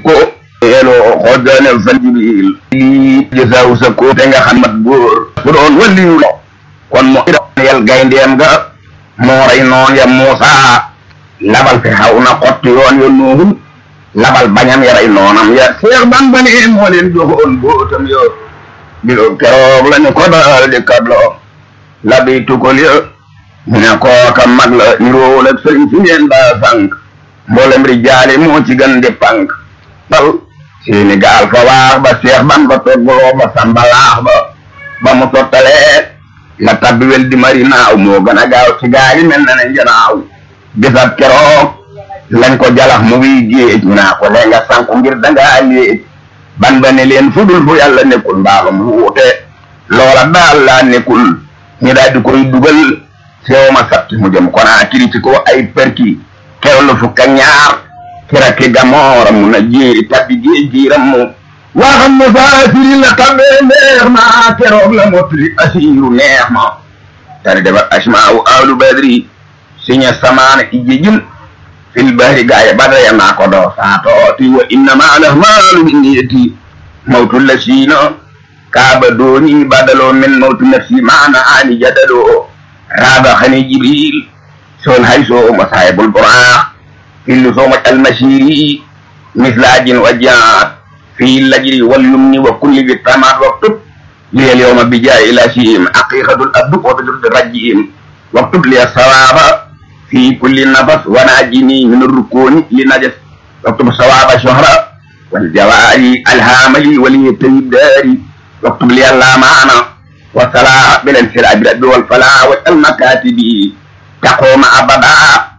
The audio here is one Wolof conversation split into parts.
ko eeloo xoojane fan jibil lii jësaaw sa ko te nga xam mat góor su doon waliyu la kon mo yel gayndeem ga moo rey noon ya Muusa labal fi xaw na xotti yoon ya Nuuhun labal bañam ya rey noonam ya Seex Bamba ne moo leen joxoon bootam yo bilo keroog la ñu ko daal di kadlo labi tukol ya ñu ne kooka mag la niroowul ak sëriñ si ngeen daa sànq mboolem rijaali moo ci gën di pànk tal seeni gaal fa waax ba Seex Bamba toggaloo ba samba laax ba ba mu sottalee la tabbi wel di mari naaw moo gën a gaaw ci gaal yi mel na ne njanaaw bisab keroog lañ ko jalax mu wiy géej naa ko lee nga sànku ngir dangaa léej ban ba ne leen fudul fu yàlla nekkul mbaaxa mu wuute loola daal laa nekkul ñu daal di koy dugal sew ma sabti mu jëm konaa kiri ci ko ay perki kewlu fukka ñaar kiraki gamoora mu na jéeri tabbi géej giiram mu waxam mu faasiri la tabbee neex ma keroog la motli asiiru neex ma tari defar asmaawu ahlu badri siña samaana ijjijin fil bahri gaaye badaya naa ko doo saatooti wa innama alahmaalu binniyati mawtu lasiina kaaba dooni badaloo min mawtu nafsi maana aani jadaloo raaba xani jibril soon hay sooma saahibul buraax fillu sooma almasiri mislaajin wa jaat في اللجر واليمن وكل بالتمات واكتب لي اليوم بجاء الاشيم حقيقة الأبد وبدرد الرجيم واكتب لي الصواب في كل نفس وناجني من الركون لنجس واكتب الصواب شهرة والجواري الهاملي ولي الداري واكتب لي اللامعنة والصلاة بالانسلاء بالأب والفلاح والمكاتب تقوم أبدا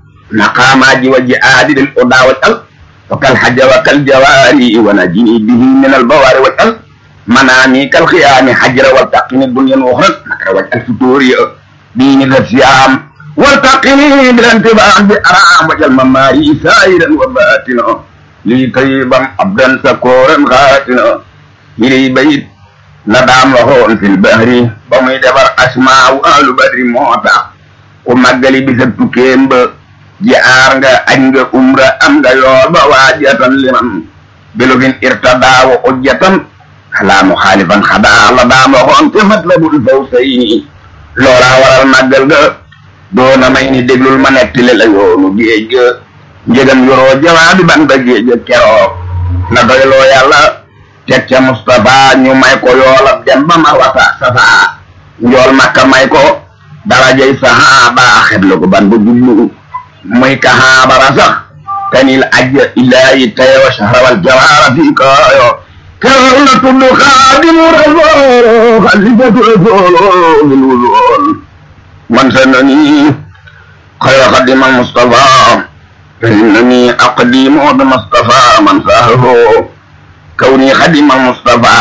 نقاماج وجهاد للأدى والألف وكالحج وكالجواري ونجني به من البوار والألف منامي كالخيام حجر والتقني الدنيا الأخرى مكر والفتور دين الصيام والتقني بالانتباه بأرام وجل مماري سائرا وباتنا لي طيبا عبدا سكورا غاتنا إلي بيت ندام وهون في البحر بمي دبر أسماء أهل بدر موتا ومجلي بسبت كيم jaar nga añ nga umra am nga yool ba waajatan liman bilugin irtadaa wa ujjatan xalaa muxaalifan xadaa la daam waxoon te matlabul fawsayni loolaa waral màggal ga doona may ni déglul ma nettali la yoonu géej ga njëgam yoroo jawaabi ban ba géej ga keroog na doyloo yàlla teg ca Mustapha ñu may ko yoolab dem ba ma wata safa njool makka may ko darajay sahaaba xeblu ko ban ba jublu muy kahaabara sax tanil ajja ilaahi tayo shahrawal jawaara fi kaayo keroog la tudd xaadimu rasool xalifatu rasool min wusool man sanani xayra xadima mustafa fa innani aqdimu bi mustafa man sahaho kawni xadima mustafa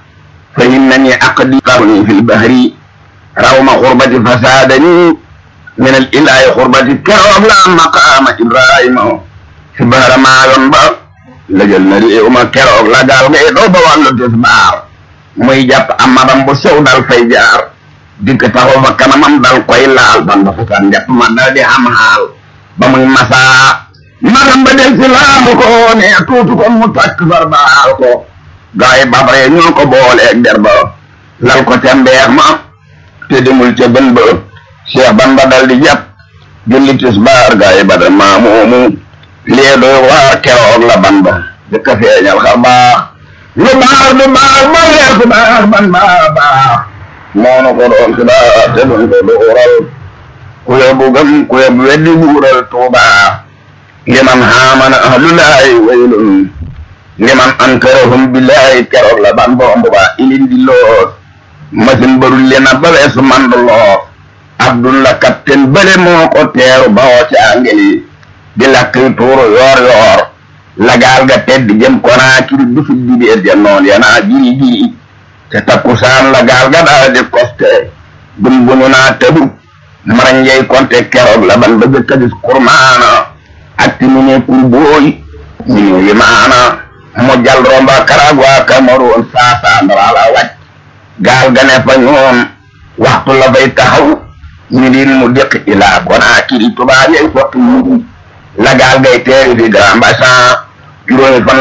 fa innani aqdi karni fi lbahri rawma xurbati fasadani من الإله قربة كرم لا مقام إبراهيم سبحان ما ينبا لجل نري وما كرم لا قال غي دو بوالو تسبار muy jàpp amadam bu sew dal fay jaar dikk taxaw fa kanamam dal koy laal ban ba futaan jàpp ma dal di am xaal ba muy masaa madam ba del si laamu ko ne tuutu ko mu takk far baal ko gaay babre ñoo ko booleeg der ba lal ko ca mbeex ma te demul ca bën ba Cheikh Bamba dal di jàpp julli tisbaar gaa yi badal maa moomu lee doy waar keroog la ban ba jëkk a feeñal xar baax lu baax du baax ba leer ku baax ban baax baax moonu ko doon si baax te duñ ko dooral ku yóbbu gëm ku yóbbu weddi buural tuubaa liman haamana ahlulaahi waylun liman ankarahum billaahi keroog la ban bomb ba ilindi loos masin barul lena ba weesu mandu loos abdullah capitaine bële moo ko teeru bawoo ci angeli di lakk tuuru yoor yoor lagaal ga tedd jëm Konaakiri du fi dibeer ja noon yanaa jiri jiri te takkusaan lagaal ga daal di koste gun bunu naa tëbu maranjey konte keroog la ban ba jëkka gis kurmaana ak ti mu ne kur booy ñu ñu limaana mu jal romba Karagwa Cameroun saasaan wala wàcc gaal ga ne fa ñoom waxtu la fay taxaw ñu din mu dëkk ilaa Konaakiri tubaab yey fott mu la gaal gay teeri fi Grand Bassan juróomi fan